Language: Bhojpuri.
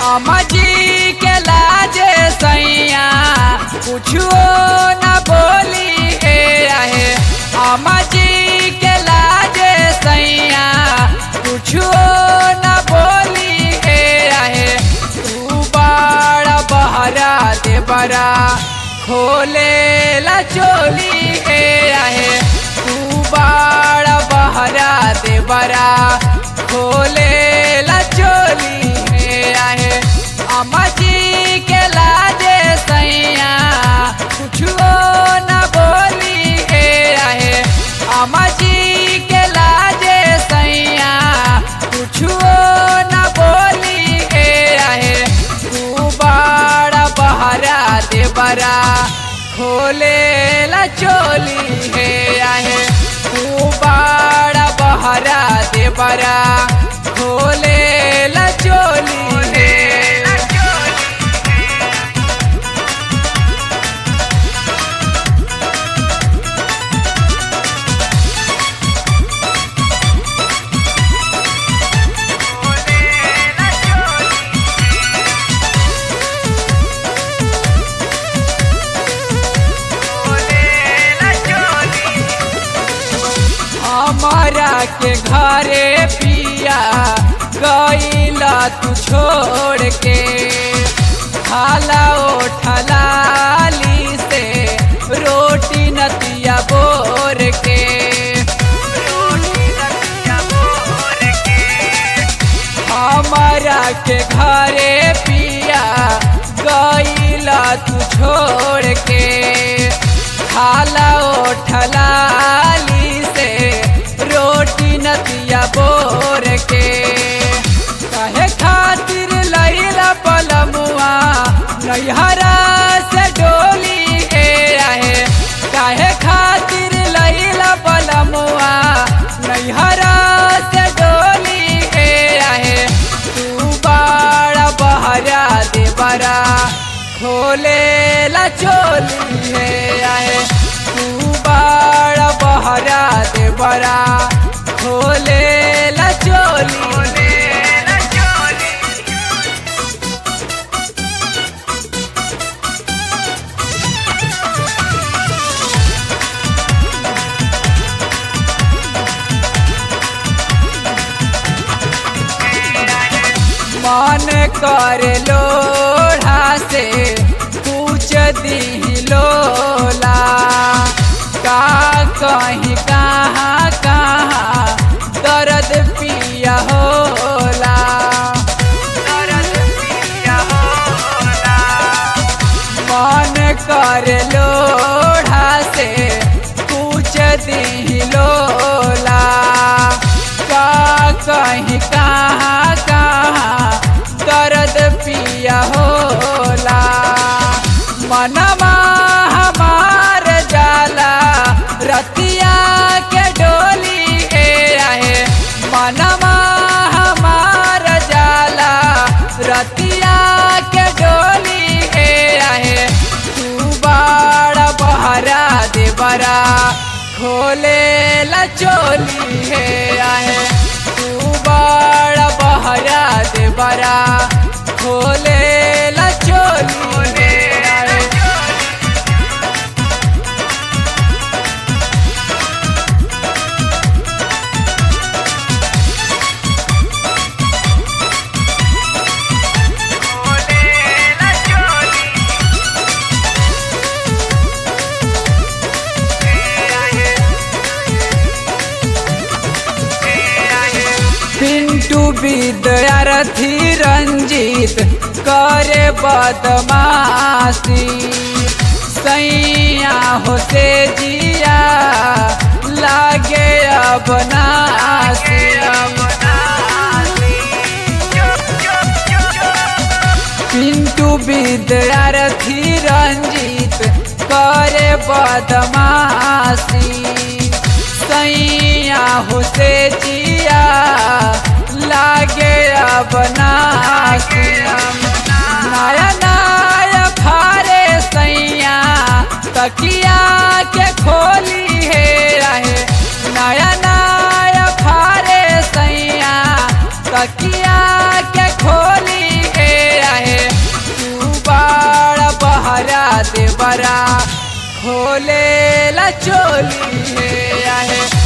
अम्मा जी के लाजे सैया कुछो न बोली हे रहे अम्मा जी के लाजे सैया कुछो न बोली हे रहे तू बड़ा बहरा दे बरा खोले ला चोली हे रहे तू बड़ा बहरा दे बरा खोले ला चोली हे रहे अम्मा जी के लाजे सैया कुछो न बोली हे रहे अम्मा जी के लाजे सैया कुछो न बोली हे रहे तू बड़ा बहरा दे बरा खोले ला चोली हे रहे तू बड़ा बहरा दे बरा खोले ला चोली हे हमारा के घरे पिया गईला तू छोड़ के खाला ओठलाली से रोटी नतिया बोर के रोटी नतिया बोर के हमारा के घरे पिया गईला तू छोड़ के खाला ओठलाली से रोटी नतिया बोर के कहे खातिर लैला पलमुआ नैहरा से डोली हे रहे काहे खातिर लैला पलमुआ नैहरा से डोली हे रहे तू बड़ा बहरा दे बरा खोले ला चोली हे रहे तू बड़ा बहरा दे बरा खोले ला चोली मन कर लोढ़ा से पूछ दी लोला का कहीं कहाँ कहाँ दर्द पिया होला दर्द पिया होला मन कर लोढ़ा से पूछ दी लोला का कहीं कहाँ कहाँ दर्द पिया होला मनवा हमार जाला रतिया के डोली हे रहे मनवा हमार जाला रतिया के डोली हे रहे तू बड़ा बहरा दे बरा खोले ला चोली हे रहे तू बड़ा बहरा दे बरा खोले ला चोली हे रहे पिंटू विद्यार्थी रंजीत करे बदमाशी सैया होते जिया लागे अब नासी पिंटू विद्यार्थी रंजीत करे बदमाशी सैया होते जिया लागे अब नासी नया नया फारे सैया तकिया के खोली हे रहे नया नया फारे सैया तकिया के खोली हे देवारा खोले ला चोली है आहे